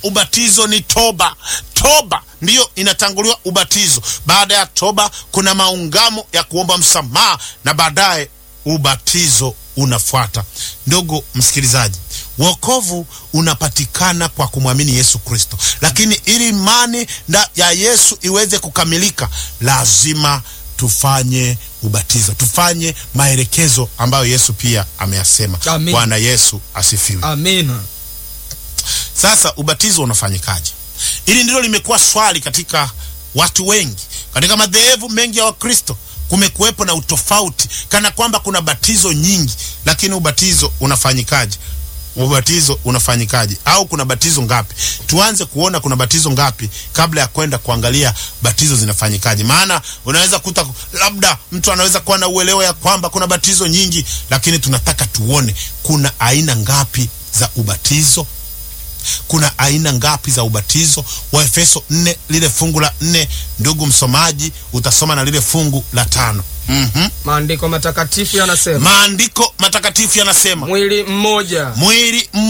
ubatizo ni toba. Toba ndiyo inatanguliwa ubatizo. Baada ya toba, kuna maungamo ya kuomba msamaha na baadaye ubatizo unafuata. Ndugu msikilizaji, wokovu unapatikana kwa kumwamini Yesu Kristo, lakini ili imani ya Yesu iweze kukamilika, lazima tufanye ubatizo, tufanye maelekezo ambayo Yesu pia ameyasema. Amin. Bwana Yesu asifiwe. Amina. Sasa ubatizo unafanyikaje? Hili ndilo limekuwa swali katika watu wengi, katika madhehebu mengi ya Wakristo kumekuwepo na utofauti, kana kwamba kuna batizo nyingi, lakini ubatizo unafanyikaje? Ubatizo unafanyikaje? Au kuna batizo ngapi? Tuanze kuona kuna batizo ngapi kabla ya kwenda kuangalia batizo zinafanyikaje. Maana unaweza kuta labda mtu anaweza kuwa na uelewa ya kwamba kuna batizo nyingi, lakini tunataka tuone kuna aina ngapi za ubatizo kuna aina ngapi za ubatizo? Waefeso nne lile fungu la nne, ndugu msomaji, utasoma na lile fungu la tano. Mhm. Maandiko matakatifu yanasema Maandiko matakatifu yanasema mwili mmoja mwili